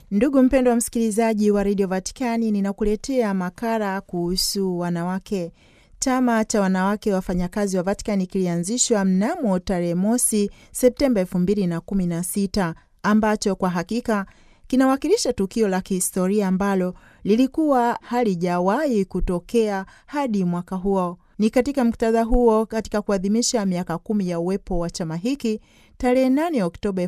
Ndugu mpendwa wa msikilizaji wa redio Vatikani, ninakuletea makala kuhusu wanawake. Chama cha wanawake wafanyakazi wa Vatikani kilianzishwa mnamo tarehe mosi Septemba elfu mbili na kumi na sita ambacho kwa hakika kinawakilisha tukio la kihistoria ambalo lilikuwa halijawahi kutokea hadi mwaka huo. Ni katika muktadha huo, katika kuadhimisha miaka kumi ya uwepo wa chama hiki, tarehe 8 Oktoba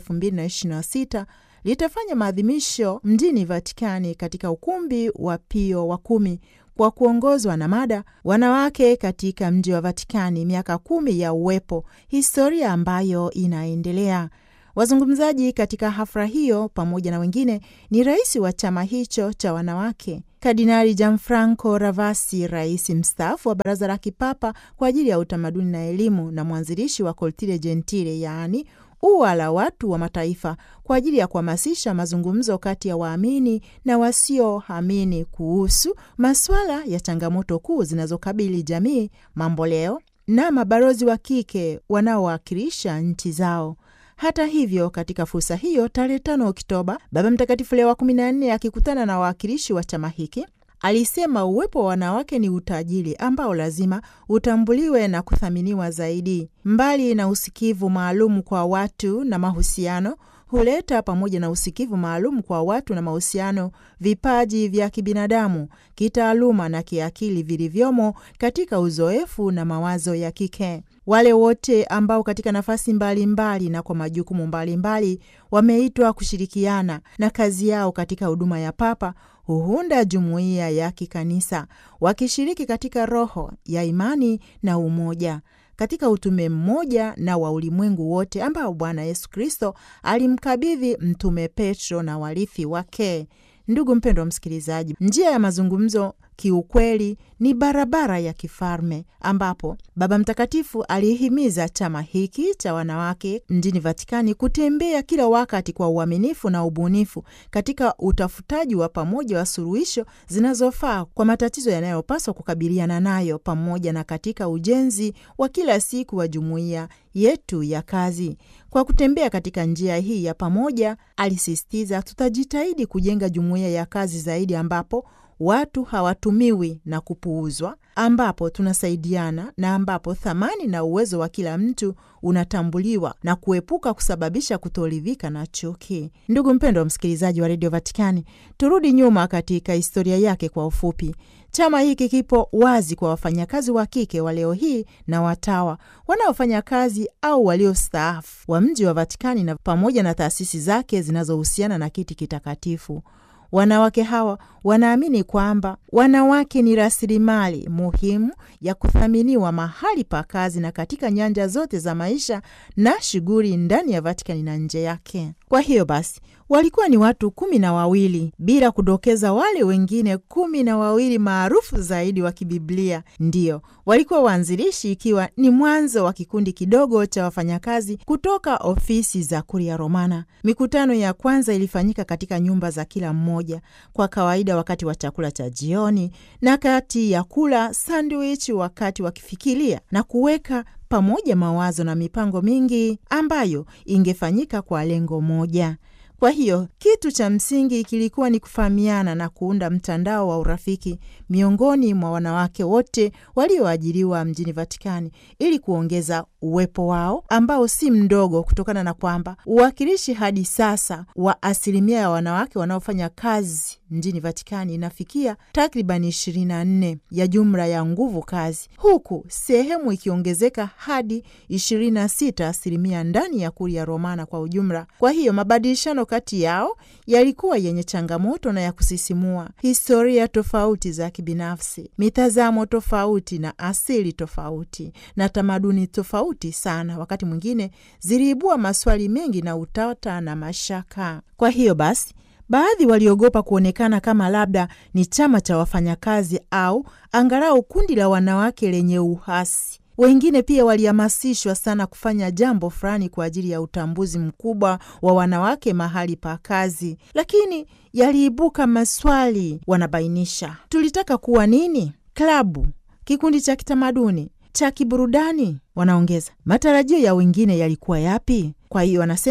2026 litafanya maadhimisho mjini Vatikani katika ukumbi wa Pio wa kumi kwa kuongozwa na mada wanawake katika mji wa Vatikani, miaka kumi ya uwepo, historia ambayo inaendelea. Wazungumzaji katika hafla hiyo pamoja na wengine ni rais wa chama hicho cha wanawake Kardinali Gianfranco Ravasi, rais mstaafu wa Baraza la Kipapa kwa ajili ya utamaduni na elimu na mwanzilishi wa Cortile Gentile, yaani ua la watu wa mataifa kwa ajili ya kuhamasisha mazungumzo kati ya waamini na wasioamini kuhusu masuala ya changamoto kuu zinazokabili jamii mamboleo, na mabalozi wa kike wanaowakilisha nchi zao. Hata hivyo, katika fursa hiyo, tarehe tano Oktoba, Baba Mtakatifu Leo wa kumi na nne akikutana na wawakilishi wa chama hiki alisema uwepo wa wanawake ni utajiri ambao lazima utambuliwe na kuthaminiwa zaidi. Mbali na usikivu maalum kwa watu na mahusiano huleta pamoja na usikivu maalum kwa watu na mahusiano vipaji vya kibinadamu, kitaaluma na kiakili vilivyomo katika uzoefu na mawazo ya kike. Wale wote ambao katika nafasi mbalimbali mbali na kwa majukumu mbalimbali wameitwa kushirikiana na kazi yao katika huduma ya Papa huunda jumuiya ya kikanisa wakishiriki katika roho ya imani na umoja katika utume mmoja na wa ulimwengu wote ambao Bwana Yesu Kristo alimkabidhi Mtume Petro na warithi wake. Ndugu mpendwa msikilizaji, njia ya mazungumzo kiukweli ni barabara ya kifalme ambapo Baba Mtakatifu alihimiza chama hiki cha wanawake mjini Vatikani kutembea kila wakati kwa uaminifu na ubunifu katika utafutaji wa pamoja wa suluhisho zinazofaa kwa matatizo yanayopaswa kukabiliana nayo, pamoja na katika ujenzi wa kila siku wa jumuiya yetu ya kazi. Kwa kutembea katika njia hii ya pamoja, alisisitiza, tutajitahidi kujenga jumuiya ya kazi zaidi ambapo watu hawatumiwi na kupuuzwa, ambapo tunasaidiana na ambapo thamani na uwezo wa kila mtu unatambuliwa na kuepuka kusababisha kutoridhika na chuki. Ndugu mpendwa wa msikilizaji wa redio Vatikani, turudi nyuma katika historia yake kwa ufupi. Chama hiki kipo wazi kwa wafanyakazi wa kike wa leo hii na watawa wanaofanya kazi au waliostaafu wa mji wa Vatikani na pamoja na taasisi zake zinazohusiana na kiti kitakatifu. Wanawake hawa wanaamini kwamba wanawake ni rasilimali muhimu ya kuthaminiwa mahali pa kazi na katika nyanja zote za maisha na shughuli ndani ya Vatikani na nje yake. Kwa hiyo basi walikuwa ni watu kumi na wawili bila kudokeza wale wengine kumi na wawili maarufu zaidi wa kibiblia. Ndiyo walikuwa waanzilishi, ikiwa ni mwanzo wa kikundi kidogo cha wafanyakazi kutoka ofisi za Kuria Romana. Mikutano ya kwanza ilifanyika katika nyumba za kila mmoja, kwa kawaida wakati wa chakula cha jioni na kati ya kula sandwich, wakati wakifikiria na kuweka pamoja mawazo na mipango mingi ambayo ingefanyika kwa lengo moja. Kwa hiyo kitu cha msingi kilikuwa ni kufahamiana na kuunda mtandao wa urafiki miongoni mwa wanawake wote walioajiriwa mjini Vatikani ili kuongeza uwepo wao ambao si mdogo, kutokana na kwamba uwakilishi hadi sasa wa asilimia ya wanawake wanaofanya kazi mjini Vatikani inafikia takribani ishirini na nne ya jumla ya nguvu kazi, huku sehemu ikiongezeka hadi ishirini na sita asilimia ndani ya Kuria Romana kwa ujumla. Kwa hiyo mabadilishano kati yao yalikuwa yenye changamoto na ya kusisimua. Historia tofauti za kibinafsi, mitazamo tofauti na asili tofauti na tamaduni tofauti sana, wakati mwingine ziliibua maswali mengi na utata na mashaka. Kwa hiyo basi baadhi waliogopa kuonekana kama labda ni chama cha wafanyakazi au angalau kundi la wanawake lenye uhasi. Wengine pia walihamasishwa sana kufanya jambo fulani kwa ajili ya utambuzi mkubwa wa wanawake mahali pa kazi, lakini yaliibuka maswali. Wanabainisha, tulitaka kuwa nini? Klabu, kikundi cha kitamaduni, cha kiburudani? Wanaongeza, matarajio ya wengine yalikuwa yapi? Kwa hiyo wanasema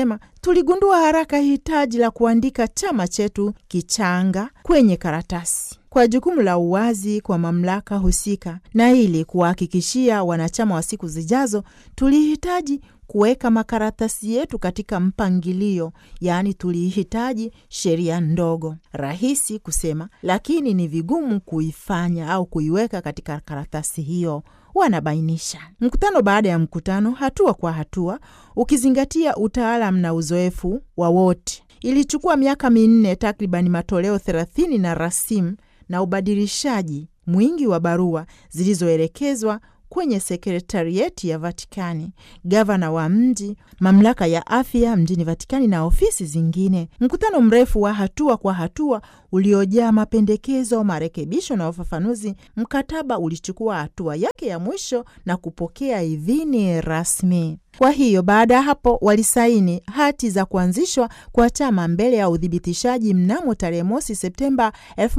tuligundua haraka hitaji la kuandika chama chetu kichanga kwenye karatasi kwa jukumu la uwazi kwa mamlaka husika, na ili kuwahakikishia wanachama wa siku zijazo, tulihitaji kuweka makaratasi yetu katika mpangilio, yaani tulihitaji sheria ndogo, rahisi kusema, lakini ni vigumu kuifanya au kuiweka katika karatasi hiyo, wanabainisha. Mkutano baada ya mkutano, hatua kwa hatua, ukizingatia utaalam na uzoefu wa wote. Ilichukua miaka minne, takribani matoleo thelathini na rasimu na ubadilishaji mwingi wa barua zilizoelekezwa kwenye sekretarieti ya Vatikani, gavana wa mji, mamlaka ya afya mjini Vatikani na ofisi zingine. Mkutano mrefu wa hatua kwa hatua uliojaa mapendekezo, marekebisho na ufafanuzi. Mkataba ulichukua hatua yake ya mwisho na kupokea idhini rasmi. Kwa hiyo baada ya hapo walisaini hati za kuanzishwa kwa chama mbele ya uthibitishaji mnamo tarehe mosi Septemba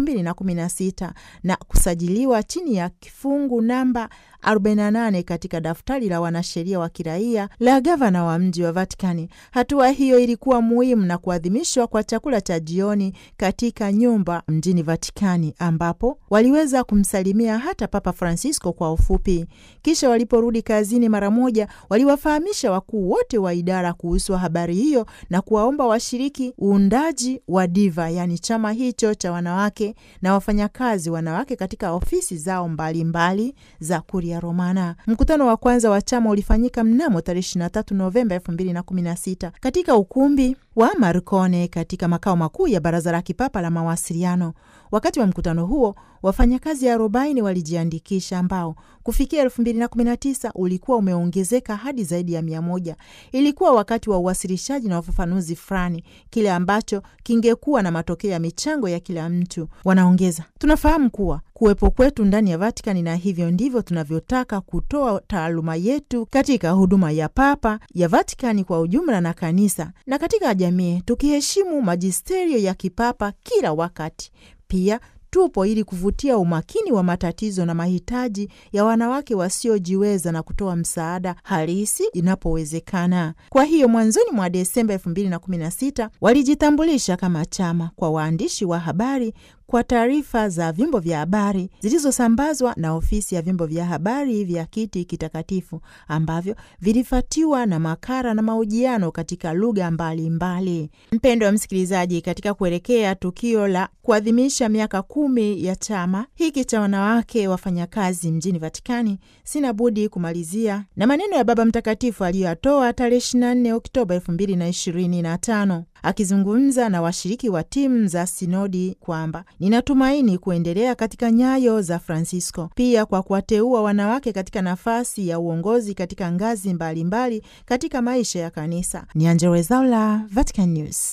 2016 na kusajiliwa chini ya kifungu namba 48 katika daftari la wanasheria wa kiraia la gavana wa mji wa Vatikani. Hatua hiyo ilikuwa muhimu na kuadhimishwa kwa chakula cha jioni katika nyumba mjini Vatikani, ambapo waliweza kumsalimia hata Papa Francisco kwa ufupi. Kisha waliporudi kazini, mara moja waliwafahamisha wakuu wote wa idara kuhusu habari hiyo na kuwaomba washiriki uundaji wa Diva, yaani chama hicho cha wanawake na wafanyakazi wanawake katika ofisi zao mbalimbali mbali za Kuria Romana. Mkutano wa kwanza wa chama ulifanyika mnamo tarehe 23 Novemba 2016 katika ukumbi wa Marcone katika makao makuu ya Baraza la Kipapa la Mawasiliano. Wakati wa mkutano huo wafanyakazi arobaini walijiandikisha ambao kufikia 2019 ulikuwa umeongezeka hadi zaidi ya mia moja. Ilikuwa wakati wa uwasilishaji na ufafanuzi fulani, kile ambacho kingekuwa na matokeo ya michango ya kila mtu. Wanaongeza, tunafahamu kuwa kuwepo kwetu ndani ya Vatikani na hivyo ndivyo tunavyotaka kutoa taaluma yetu katika huduma ya Papa, ya Vatikani kwa ujumla na kanisa na katika jamii, tukiheshimu majisterio ya kipapa kila wakati. Pia tupo ili kuvutia umakini wa matatizo na mahitaji ya wanawake wasiojiweza na kutoa msaada halisi inapowezekana. Kwa hiyo mwanzoni mwa Desemba 2016 walijitambulisha kama chama kwa waandishi wa habari kwa taarifa za vyombo vya habari zilizosambazwa na ofisi ya vyombo vya habari vya Kiti Kitakatifu ambavyo vilifatiwa na makara na mahojiano katika lugha mbalimbali. Mpendo wa msikilizaji, katika kuelekea tukio la kuadhimisha miaka kumi ya chama hiki cha wanawake wafanyakazi mjini Vatikani, sina budi kumalizia na maneno ya Baba Mtakatifu aliyoyatoa tarehe 24 Oktoba 2025 akizungumza na washiriki wa timu za sinodi kwamba ninatumaini kuendelea katika nyayo za Francisco, pia kwa kuwateua wanawake katika nafasi ya uongozi katika ngazi mbalimbali mbali katika maisha ya kanisa. Ni Angella Rwezaula, Vatican News.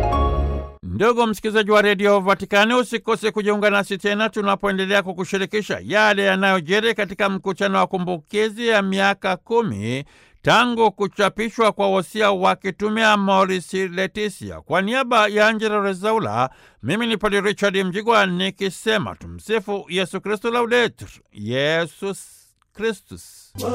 Ndugu msikilizaji wa redio Vatikani, usikose kujiunga nasi tena tunapoendelea kukushirikisha yale yanayojiri katika mkutano wa kumbukizi ya miaka kumi tangu kuchapishwa kwa wosia wa kitume Amoris Laetitia. Kwa niaba ya Angela Rezaula, mimi ni Padre Richard Mjigwa nikisema tumsifu Yesu Kristu, laudetur Yesus Kristus.